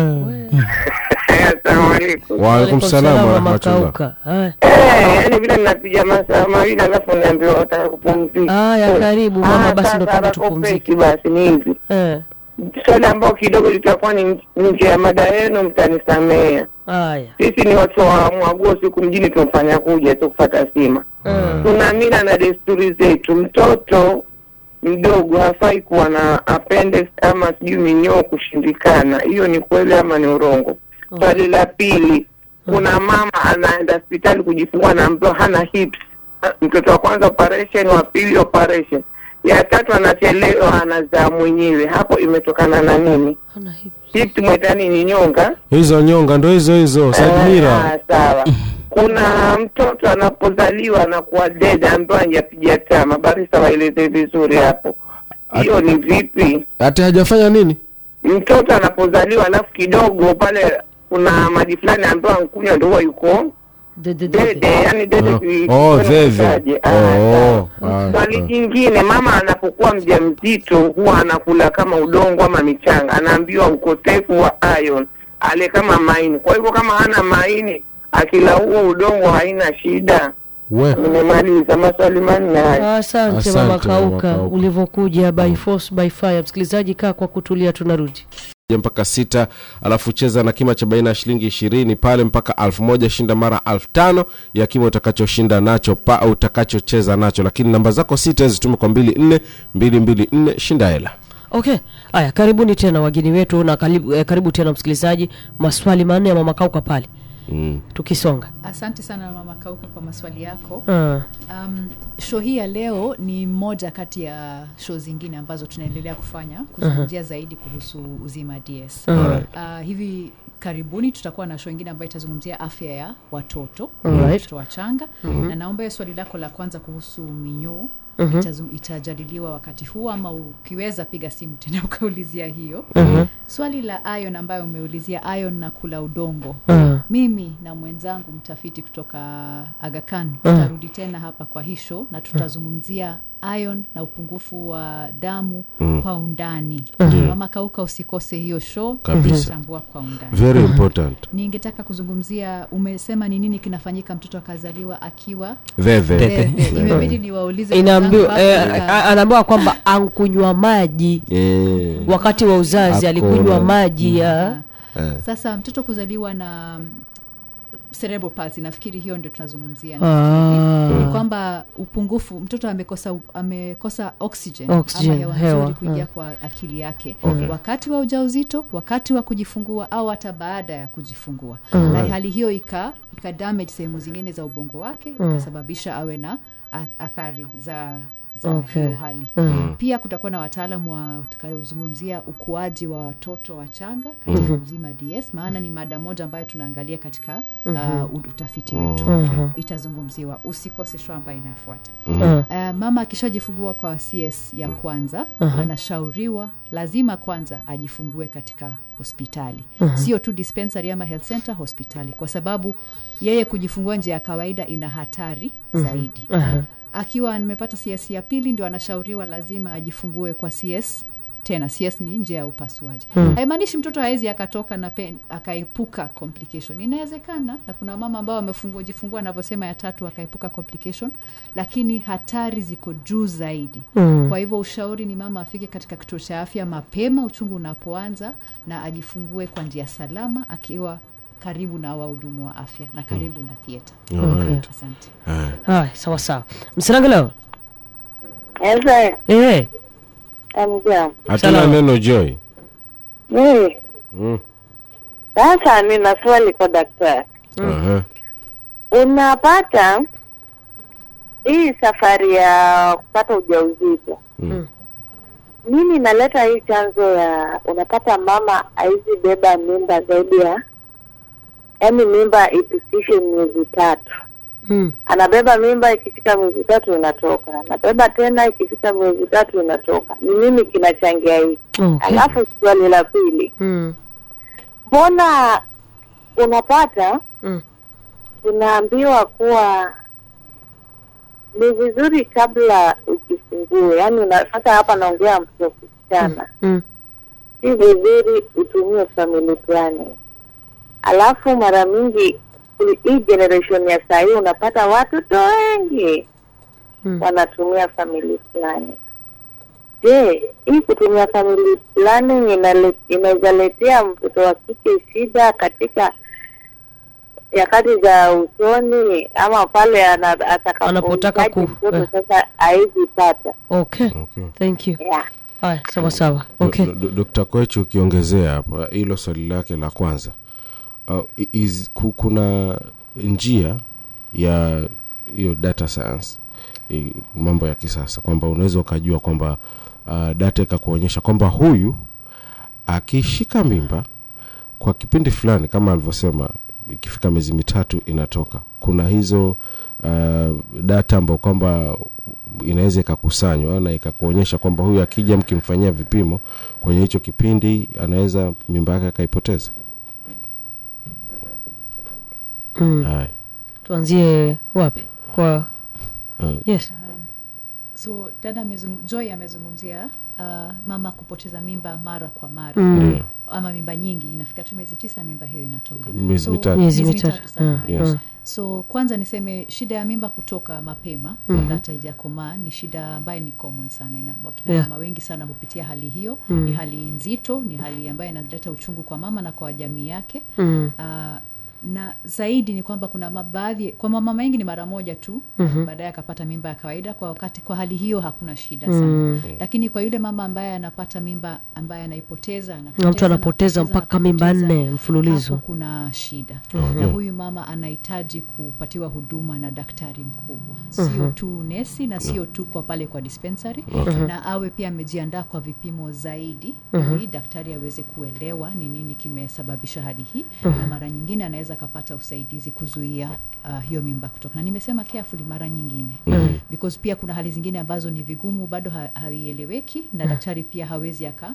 we assalamu alaikum waalaikum salam Mama warahmatullah Kauka. Haya. Eh, yani vile napiga masaa mawili alafu naambiwa wataka kupumzika haya karibu mama Ah, basi ndo sasa tuende tupumzike hakopeki basi ni hivi Eh, swali ambao kidogo litakuwa ni nje ya mada yenu mtanisamea haya sisi ni watu wa mwaguo siku mjini tumfanya kuja tu kufata sima Mm. tuna mila na desturi zetu mtoto mdogo hafai kuwa na appendix ama sijui minyoo kushindikana hiyo ni kweli ama ni urongo swali la pili kuna mama anaenda hospitali kujifungua anaambiwa hana hips mtoto wa kwanza operation wa pili operation ya tatu anachelewa anazaa mwenyewe hapo imetokana na nini Hana hivi. hips mweta nini nyonga hizo nyonga ndo hizo hizo sadmira Ah, sawa kuna mtoto anapozaliwa anakuwa dead ambayo hajapiga tama barisa waeleze vizuri hapo hiyo ni vipi hati hajafanya nini mtoto anapozaliwa alafu kidogo pale kuna maji fulani ambayo ankunywa ndo huwa yuko De- de- de- de. dede yani dede Oh, ki- oh, ki- dheve. kitaje. Ah, Oh, sawa. ah, swali ah. jingine mama anapokuwa mja mzito huwa anakula kama udongo ama michanga anaambiwa ukosefu wa iron ale kama maini kwa hivyo kama hana maini akila huo udongo haina shida we nimemaliza maswali manne haya asante Asante, mama Mama kauka Kauka. ulivyokuja by force by fire msikilizaji kaa kwa kutulia tunarudi mpaka sita alafu cheza na kima cha baina ya shilingi ishirini pale mpaka alfu moja shinda mara alfu tano ya kima utakachoshinda nacho pa au utakachocheza nacho lakini namba zako sita zitume kwa mbili nne mbili mbili nne shinda hela okay haya karibuni tena wageni wetu na karibu, eh, karibu tena msikilizaji maswali manne ya mama kauka pale mm. tukisonga asante sana mama kauka kwa maswali yako Ah, um, show hii ya leo ni moja kati ya show zingine ambazo tunaendelea kufanya kuzungumzia zaidi kuhusu uzima ds Alright. uh, hivi karibuni tutakuwa na show ingine ambayo itazungumzia afya ya watoto Alright. watoto wachanga na naomba hiyo swali lako la kwanza kuhusu minyoo itazu- itajadiliwa wakati huu ama ukiweza piga simu tena ukaulizia hiyo swali la ion ambayo umeulizia ion na kula udongo ah, mimi na mwenzangu mtafiti kutoka agakan tutarudi tena hapa kwa hii show na tutazungumzia ion na upungufu wa damu kwa undani mama kauka usikose hiyo show Kabisa. tutachambua kwa undani very important ningetaka kuzungumzia umesema ni nini kinafanyika mtoto akazaliwa akiwa veve Veve. Bebe. imebidi niwaulize inaambiwa wenzangu eh, Afrika. a- anaambiwa kwamba ankunywa maji Eh, wakati wa uzazi Ako- alikunywa maji ya eh. sasa mtoto kuzaliwa na mm, cerebral palsy nafikiri hiyo ndio tunazungumzia Ah. ni kwamba upungufu mtoto amekosa amekosa oxygen, Oxygen, ama hewa hewa, nzuri kuingia ah. kwa akili yake wakati wa ujauzito wakati wa kujifungua au hata baada ya kujifungua na hali hiyo ika, ika damage sehemu zingine za ubongo wake ikasababisha awe na a- athari za za Okay. hiyo hali pia kutakuwa na wataalamu wa utakayozungumzia ukuaji wa watoto wachanga katika uzima ds maana ni mada moja ambayo tunaangalia katika uh, utafiti wetu itazungumziwa usikose show ambayo inayofuata Ah, Uh, mama akishajifungua kwa cs ya kwanza anashauriwa lazima kwanza ajifungue katika hospitali sio tu dispensary ama health center hospitali kwa sababu yeye kujifungua nje ya kawaida ina hatari zaidi akiwa nimepata cs ya pili ndio anashauriwa lazima ajifungue kwa cs tena cs ni njia ya upasuaji Hmm. haimaanishi mtoto hawezi akatoka na pen, akaepuka complication inawezekana na kuna mama ambao wamefungua jifungua anavyosema ya tatu akaepuka complication lakini hatari ziko juu zaidi Mm. kwa hivyo ushauri ni mama afike katika kituo cha afya mapema uchungu unapoanza na ajifungue kwa njia salama akiwa karibu na wahudumu wa afya na karibu na theatre Alright. asante Haya. haya sawa sawa msirangeleo Esa, eh amjambo. hatuna Salama. neno joy Mimi mm. sasa nina swali kwa daktari. Aha. Unapata hii safari ya kupata ujauzito Mm. nini inaleta hii chanzo ya unapata mama haizi beba mimba zaidi ya yaani mimba ipitishe miezi tatu mm. anabeba mimba ikifika miezi tatu inatoka anabeba tena ikifika miezi tatu inatoka ni nini kinachangia hii okay. alafu swali la pili mm. mbona unapata Mm. tunaambiwa kuwa ni vizuri kabla ujifungue yaani una- sasa hapa naongea mtu wa kusichana Mm. si vizuri utumie family planning alafu mara mingi kuli- hii generation ya saa hii unapata watoto wengi Mm. wanatumia family planning je hii kutumia family planning inale- inaweza letea mtoto wa kike shida katika nyakati za usoni ama pale ana- atakapo- Anapotaka ku- mtoto eh. sasa haizi pata okay Okay. thank you yeah. haya sawa sawa okay Do- do- Dr. Kwechu ukiongezea hapa hilo swali lake la kwanza uh, is, ku- kuna njia ya hiyo data science i- mambo ya kisasa kwamba unaweza ukajua kwamba uh, data ikakuonyesha kwamba huyu akishika mimba kwa kipindi fulani kama alivyosema ikifika miezi mitatu inatoka kuna hizo uh, data ambao kwamba inaweza ikakusanywa na ikakuonyesha kwamba huyu akija mkimfanyia vipimo kwenye hicho kipindi anaweza mimba yake akaipoteza mm. haya tuanzie wapi kwa uh, yes so dada amezungu, joy amezungumzia uh, mama kupoteza mimba mara kwa mara Mm. ndio. ama mimba nyingi inafika tu miezi tisa mimba hiyo inatoka Miezi So, mitatu. Miezi miezi mitatu. mitatu samahani. Yes. Mm. so kwanza niseme shida ya mimba kutoka mapema mm-hmm. hata ijakomaa ni shida ambaye ni common sana Ina- wakina Yeah. mama wengi sana hupitia hali hiyo Mm. ni hali nzito ni hali ambayo inaleta uchungu kwa mama na kwa jamii yake mm. uh, na zaidi ni kwamba kuna ma- baadhi kwa mama wengi ni mara moja tu Mhm. baadaye akapata mimba ya kawaida kwa wakati kwa hali hiyo hakuna shida sana Mm. lakini kwa yule mama ambaye anapata mimba ambaye anaipoteza na mtu anapoteza, anapoteza anapoteza, mpaka mimba anapoteza, nne mfululizo hapo kuna shida Mhm. na huyu mama anahitaji kupatiwa huduma na daktari mkubwa sio tu nesi na sio tu kwa pale kwa dispensary na awe pia amejiandaa kwa vipimo zaidi ili daktari aweze kuelewa ni nini kimesababisha hali hii na mara nyingine anaweza akapata usaidizi kuzuia uh, hiyo mimba kutoka na nimesema carefully mara nyingine because pia kuna hali zingine ambazo ni vigumu bado ha, haieleweki na daktari pia hawezi aka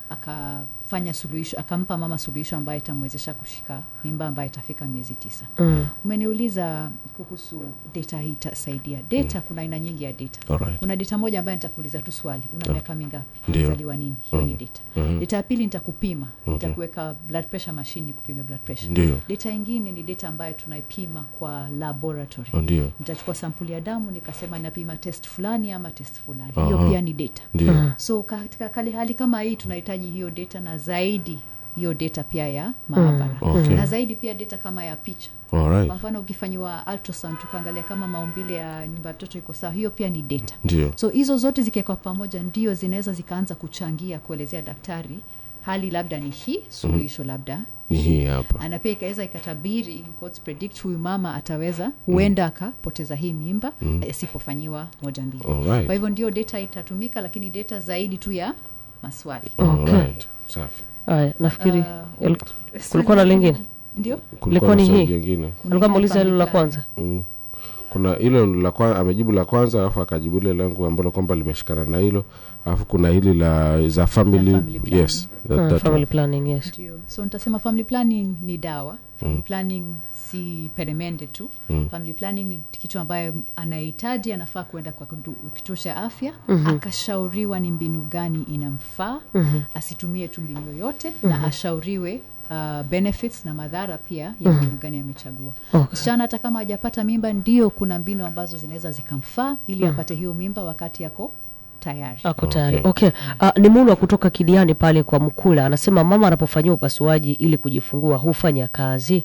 akafanya suluhisho akampa mama suluhisho ambayo itamwezesha kushika mimba ambayo itafika miezi tisa mm. umeniuliza kuhusu data hii itasaidia data kuna aina nyingi ya data Alright. kuna data moja ambayo nitakuuliza tu swali una miaka mingapi Ndio. zaliwa nini hiyo ni data Mhm. data ya pili nitakupima nitakuweka blood pressure machine kupime blood pressure ndio data ingine ni data ambayo tunaipima kwa laboratory ndio nitachukua sampuli ya damu nikasema napima test fulani ama test fulani Aha. hiyo pia ni data ndio so katika kali hali kama hii tunahitaji hiyo data na zaidi hiyo data pia ya maabara Okay. na zaidi pia data kama ya picha Alright. kwa mfano ukifanyiwa ultrasound tukaangalia kama maumbile ya nyumba ya mtoto iko sawa hiyo pia ni data ndio so hizo zote zikiwekwa pamoja ndio zinaweza zikaanza kuchangia kuelezea daktari hali labda ni hii suluhisho labda ni hii hapa na pia ikaweza ikatabiri in quotes, predict huyu mama ataweza huenda akapoteza hii mimba asipofanyiwa moja mbili Alright. kwa hivyo ndio data itatumika lakini data zaidi tu ya maswali Alright. safi haya nafikiri Uh, il- kulikuwa na lingine ndio Ilikuwa ni na swali hii? jingine alikuwa muuliza hilo la kwanza mm. kuna hilo la kwa, amejibu la kwanza alafu akajibu ile langu ambalo kwamba limeshikana na hilo alafu kuna hili la za family, La family planning. yes that, Uh, that family one. planning yes ndio so nitasema family planning ni dawa family planning si peremende tu Mm. family planning ni kitu ambayo anahitaji anafaa kuenda kwa kundu- kituo cha afya akashauriwa ni mbinu gani inamfaa asitumie tu mbinu yoyote na ashauriwe Uh, benefits na madhara pia ya mbinu gani amechagua Okay. msichana hata kama hajapata mimba ndio kuna mbinu ambazo zinaweza zikamfaa ili apate hiyo mimba wakati yako tayari ako tayari Okay. okay, Uh, ni mulwa kutoka kidiani pale kwa mkula anasema mama anapofanyiwa upasuaji ili kujifungua hufanya kazi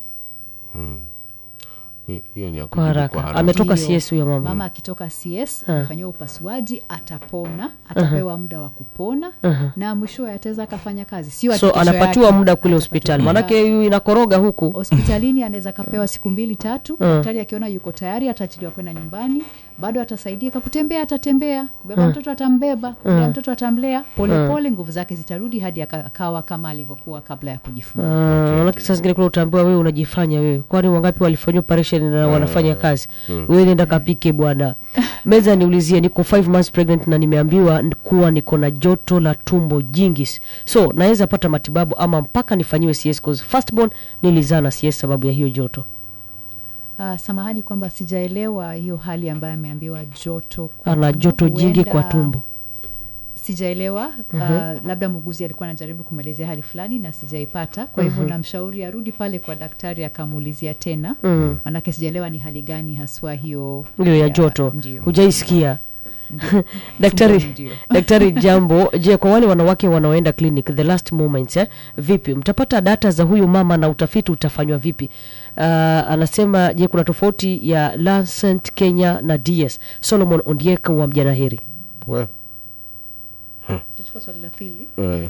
Hi- hiyo ni ya kwa kujibu haraka ametoka Ndio. cs huyo mama mama akitoka cs Ah. amefanyiwa upasuaji atapona atapewa muda wa kupona na mwishowe ataweza akafanya kazi sio ati so kesho anapatiwa yake muda kule atapatiwa hospitali muda. maanake huyu inakoroga huku hospitalini anaweza akapewa siku mbili tatu daktari akiona yuko tayari ataachiliwa kwenda nyumbani bado atasaidika kutembea atatembea kubeba mtoto atambeba kulea mtoto atamlea polepole nguvu zake zitarudi hadi aka- akawa kama alivyokuwa kabla ya kujifungua Ah, manake saa zingine kule utaambiwa wewe unajifanya wewe kwani wangapi walifanyia operation na wanafanya kazi wewe nenda kapike bwana meza niulizie niko 5 months pregnant na nimeambiwa n- kuwa niko na joto la tumbo jingi so naweza pata matibabu ama mpaka nifanyiwe cs cause firstborn nilizaa na cs sababu ya hiyo joto Uh, samahani kwamba sijaelewa hiyo hali ambayo ameambiwa joto kwa ana tumbo. joto jingi kwa Huenda- tumbo sijaelewa uh, labda muuguzi alikuwa anajaribu kumwelezea hali fulani na sijaipata kwa hivyo namshauri arudi pale kwa daktari akamuulizia tena Mm. manake sijaelewa ni hali gani haswa hiyo hiyo ya joto ndio hujaisikia Ndio. daktari Tumbo ndio. daktari jambo je kwa wale wanawake wanaoenda clinic the last moments eh, vipi mtapata data za huyu mama na utafiti utafanywa vipi uh, anasema je kuna tofauti ya lancet kenya na ds solomon ondieka wa mjanaheri We, tutachukua swali la pili eh,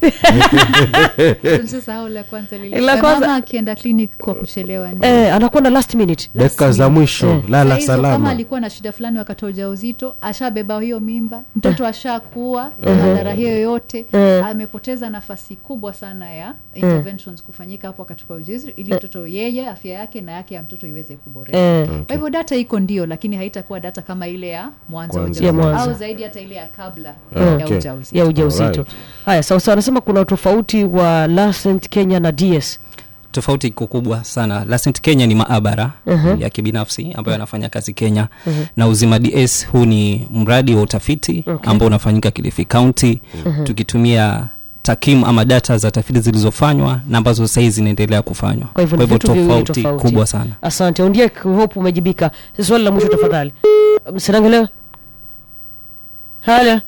sasa la kwanza lile La Eh, kwanza- mama akienda clinic kwa kuchelewa ndio. eh, anakwenda last minute dakika za mwisho Eh. lala Saa hizo kama salama alikuwa na shida fulani wakati wa ujauzito ashabeba hiyo mimba mtoto ashakuwa madhara hiyo yote Eh. amepoteza nafasi kubwa sana ya interventions kufanyika hapo wakati wa ujauzito ili mtoto yeye afya yake na yake ya mtoto iweze kuboreka eh, kwa hivyo data iko ndio lakini haitakuwa data kama ile ya mwanzo wa Kwanza. Ya ujauzito mwanzo. au zaidi hata ile ya kabla Ah, ya okay. ujauzito ya ujauzito Alright. haya sawasawa anasema kuna utofauti wa lancet kenya na ds tofauti iko kubwa sana Lancet kenya ni maabara ya kibinafsi ambayo anafanya kazi kenya na uzima ds huu ni mradi wa utafiti ambao unafanyika kilifi county tukitumia takimu ama data za tafiti zilizofanywa na ambazo sahii zinaendelea kufanywa Kwa hivyo ni vitu viwili tofauti. kubwa sana asante ondiek hope umejibika swali la mwisho tafadhali msinangelewa haya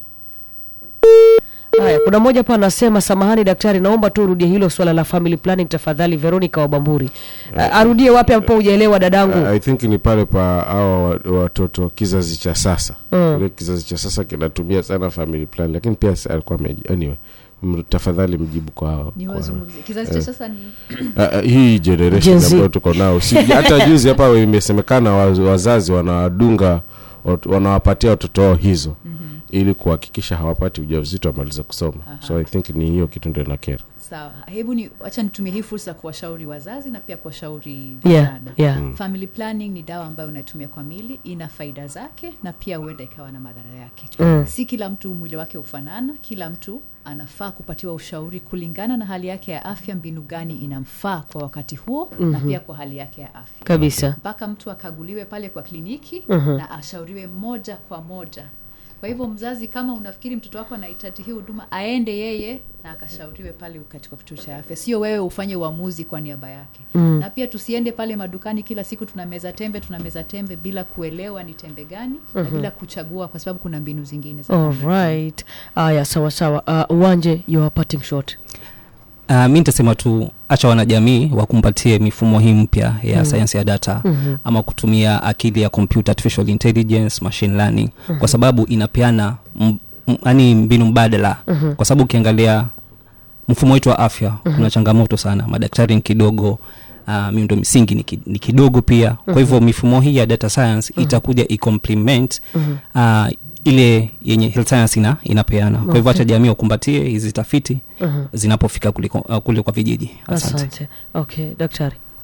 haya kuna mmoja pa anasema samahani daktari naomba tu urudie hilo swala la family planning tafadhali veronica wabamburi uh, arudie wapi ambapo hujaelewa dadangu I think ni pale pa hawa wa- watoto kizazi cha sasa mm. kizazi cha sasa kinatumia sana family plan lakini pia si- alikuwa ameji anyway m- tafadhali mjibu kwa hao ni kwa- wazungumzie kizazi cha sasa ni Ah, ah, hii Gen generation Z. ambayo tuko nao si, hata juzi hapa imesemekana waz- wazazi wanawadunga wat- wanawapatia watoto wao hizo ili kuhakikisha hawapati ujauzito wamaliza kusoma so i think ni hiyo kitu ndio inakera sawa hebu ni wacha nitumie hii fursa kuwashauri wazazi na pia kuwashauri yeah, vijana yeah. family planning ni dawa ambayo unaitumia kwa mili ina faida zake na pia huenda ikawa na madhara yake Mm. si kila mtu mwili wake hufanana kila mtu anafaa kupatiwa ushauri kulingana na hali yake ya afya mbinu gani inamfaa kwa wakati huo mm-hmm. na pia kwa hali yake ya afya kabisa mpaka mtu akaguliwe pale kwa kliniki Mhm. na ashauriwe moja kwa moja kwa hivyo mzazi kama unafikiri mtoto wako anahitaji hii huduma aende yeye na akashauriwe pale katika kituo cha afya sio wewe ufanye uamuzi kwa niaba yake Mm. na pia tusiende pale madukani kila siku tunameza tembe tunameza tembe bila kuelewa ni tembe gani na bila kuchagua kwa sababu kuna mbinu zingine za alright haya sawa sawa uh, uwanje you are parting shot Uh, mi nitasema tu acha wanajamii wakumbatie mifumo hii mpya ya mm. sayansi ya data Mhm. ama kutumia akili ya computer artificial intelligence machine learning kwa sababu inapeana m- m- yani mbinu mbadala Mhm. kwa sababu ukiangalia mfumo wetu wa afya kuna changamoto sana madaktari ni kidogo uh, miundo misingi ni, ki, ni kidogo pia kwa hivyo mifumo hii ya data science itakuja icompliment uh, ile yenye health science ina, inapeana kwa hivyo hacha jamii wakumbatie hizi tafiti Mhm. zinapofika kuliko, uh, kule kwa vijiji asante asante okay daktari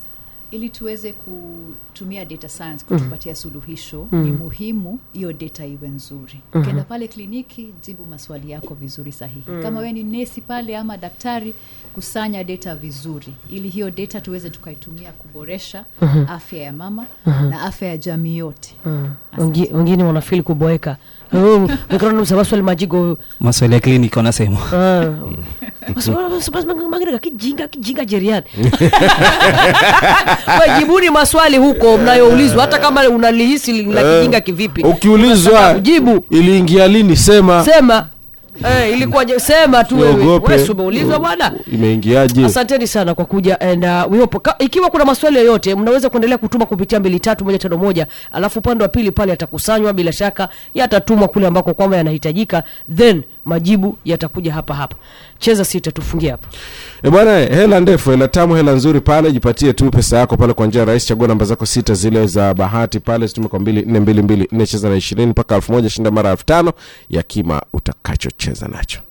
ili tuweze kutumia data science kutupatia suluhisho ni muhimu hiyo data iwe nzuri ukienda pale kliniki jibu maswali yako vizuri sahihi kama wewe ni nesi pale ama daktari kusanya data vizuri ili hiyo data tuweze tukaitumia kuboresha afya ya mama na afya ya jamii yote Wengi- wengine wanafili kuboeka Oh, mikrofoni msabaswali majigo maswali ya kliniki wanasema Ah. Mas- mas- mas- mas- magina kijinga kijinga jeriani We, jibuni maswali huko mnayoulizwa hata kama unalihisi la kijinga kivipi ukiulizwa Unataka kujibu iliingia lini sema sema eh, ilikuwaje sema tu wewe Usiogope. Wewe si umeulizwa bwana imeingiaje asanteni sana kwa kuja and uh, we hope, ka, ikiwa kuna maswali yoyote mnaweza kuendelea kutuma kupitia mbili tatu moja tano moja alafu upande wa pili pale yatakusanywa bila shaka yatatumwa kule ambako kwamba yanahitajika then majibu yatakuja hapa hapa cheza sita tufungie hapa E bwana, hela ndefu, hela tamu, hela nzuri pale. Jipatie tu pesa yako pale kwa njia rahisi. Chagua namba zako sita zile za bahati pale, situme kwa mbili nne mbili mbili nne, cheza na ishirini mpaka elfu moja shinda mara elfu tano ya kima utakachocheza nacho.